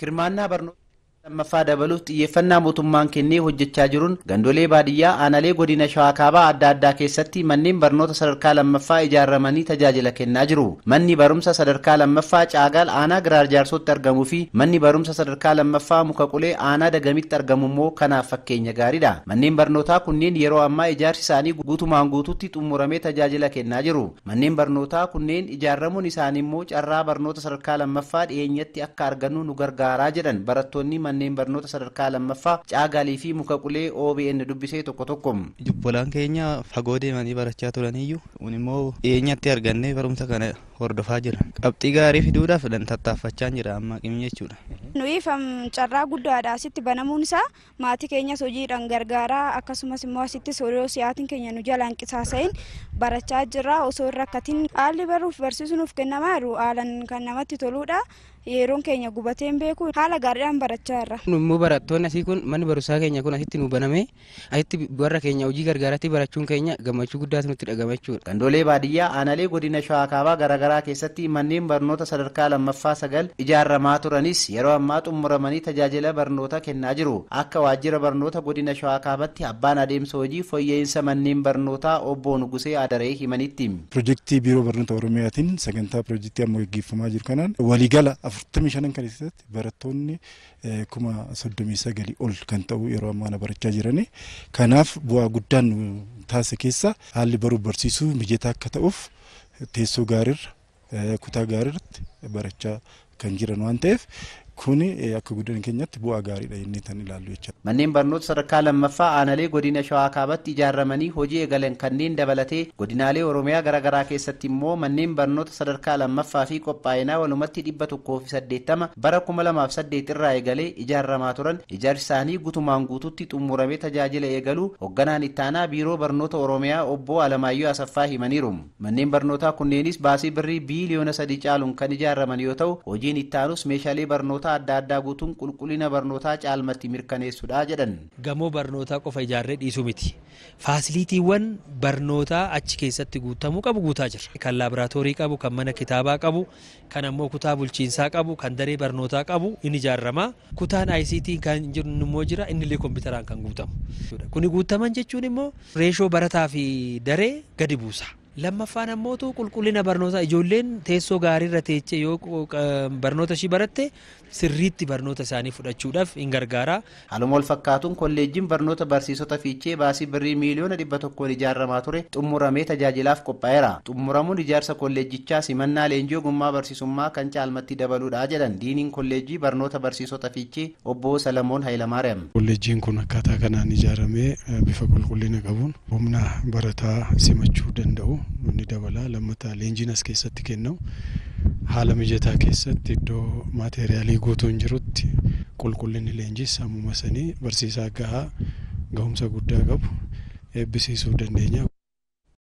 hirmaannaa barnoota lammaffaa dabaluuf xiyyeeffannaa mootummaan kennee hojjechaa jiruun gandolee baadiyyaa aanalee godina shawaa kaabaa adda addaa keessatti manneen barnoota sadarkaa lammaffaa ijaaramanii tajaajila kennaa jiru manni barumsa sadarkaa lammaffaa caagaal aanaa giraar jaarsootti argamuu fi manni barumsa sadarkaa lammaffaa muka qulee aanaa dagamitti argamu immoo kanaaf fakkeenya gaariidha manneen barnootaa kunneen yeroo ammaa ijaarsi isaanii guutumaan guututti xumuramee tajaajila kennaa jiru manneen barnootaa kunneen ijaaramuun isaanii immoo carraa barnoota sadarkaa lammaffaa dhiyeenyatti akka argannu nu gargaaraa jedhan barattoonni manneen barnoota sadarkaa lammaffaa caagaalii fi muka qulee OBN dubbisee tokko tokko. Jubbolaan keenya fagoo deemanii barachaa turaniyyuu kun immoo dhiyeenyatti argannee barumsa kana hordofaa jira. Qabxii gaarii fiduudhaaf dan tattaaffachaa jira amma qimni jechuudha. Nuyiif carraa guddaadha asitti banamuun isaa maatii keenyas hojiidhaan gargaaraa akkasumas immoo asittis yeroo siyaatiin keenya nu jalaan qisaasa'in barachaa jirra osoo hin rakkatin haalli baruuf barsiisuu nuuf kennamaa jiru haalan kan namatti toludha. yeroon keenya gubateen beeku haala gaariidhaan barachaa jirra. Immoo barattoonni asii kun manni barumsaa keenya kun asitti nu baname asitti warra keenya hojii gargaaratti barachuun keenya gammachuu guddaatu nutti dhagama jechuudha. Gandolee baadiyyaa aanalee godina shawaa kaabaa garaagaraa keessatti manneen barnoota sadarkaa lammaffaa sagal ijaaramaa turanis yeroo ammaa xumuramanii tajaajila barnoota kennaa jiru. Akka waajjira barnoota godina shawaa kaabaatti abbaan adeemsa hojii fooyya'insa manneen barnootaa obbo Nugusee Adaree himanitti. Pirojektii biiroo barnoota Oromiyaatiin sagantaa pirojektii amma gaggeeffamaa jiru kanaan waliigala afurtamii shanan kan keessatti barattoonni kuma soddomii sagalii ol kan ta'u yeroo ammaa barachaa jirani. Kanaaf bu'aa guddaan nu taasise keessa haalli baruuf barsiisuu mijataa akka ta'uuf teessoo gaariirra kutaa gaariirratti barachaa kan jiran waan ta'eef kuni akka guddina keenyatti bu'aa gaariidha jennee kan ilaallu jechuudha. Manneen barnoota sadarkaa lammaffaa aanalee godina shawaa kaabatti ijaaramanii hojii eegalan kanneen dabalatee godinaalee oromiyaa garaagaraa keessatti immoo manneen barnoota sadarkaa lammaffaa fi qophaa'inaa walumatti dhibba tokkoo fi saddeettama bara kuma lamaaf saddeet irraa eegalee ijaaramaa turan ijaarsi isaanii guutumaan guututti xumuramee tajaajila eegaluu hoogganaan ittaanaa biiroo barnoota oromiyaa obbo Alamaayyoo Asaffaa himaniiru. Manneen barnootaa kunneenis baasii birrii biiliyoona sadii caaluun kan ijaaraman yoo ta'u hojiin ittaanus meeshaalee barnoota barnoota adda addaa guutuun qulqullina barnootaa caalmatti mirkaneessuudha jedhan. Gamoo barnootaa qofa ijaarree dhiisuu miti. Faasiliitiiwwan barnootaa achi keessatti guutamuu qabu guutaa jira. Kan laaboraatoorii qabu, kan mana kitaabaa qabu, kan ammoo kutaa bulchiinsaa qabu, kan daree barnootaa qabu in ijaarama. Kutaan ICT kan jiru immoo jira inni illee kompiitaraan kan guutamu. Kuni guutaman jechuun immoo reeshoo barataa fi daree gadi buusa. lammaffaan ammootu qulqullina barnootaa ijoolleen teessoo gaariirra teechee yoo barnoota ishii baratte sirriitti barnoota isaanii fudhachuudhaaf in gargaara. Haaluma wal fakkaatuun kolleejjiin barnoota barsiisota fiichee baasii birrii miiliyoona dhibba tokkoon ijaaramaa ture xumuramee tajaajilaaf qophaa'eera. Xumuramuun ijaarsa kolleejjichaa simannaa leenjii ogummaa barsiisummaa kan caalmatti dabaluudha jedhan diiniin kolleejjii barnoota barsiisota fiichee obbo Salamoon Hayilamaariyaam. Kolleejjiin kun akkaataa kanaan ijaaramee bifa qulqullina qabuun humna barataa simachuu danda'u ni dabala lammataa leenjiin as keessatti kennamu haala mijataa keessatti iddoo maateeriyaalii guutuun jirutti qulqullinni leenjis sammuma sanii barsiisaa gahaa gahumsa guddaa qabu eebbisiisuu dandeenya.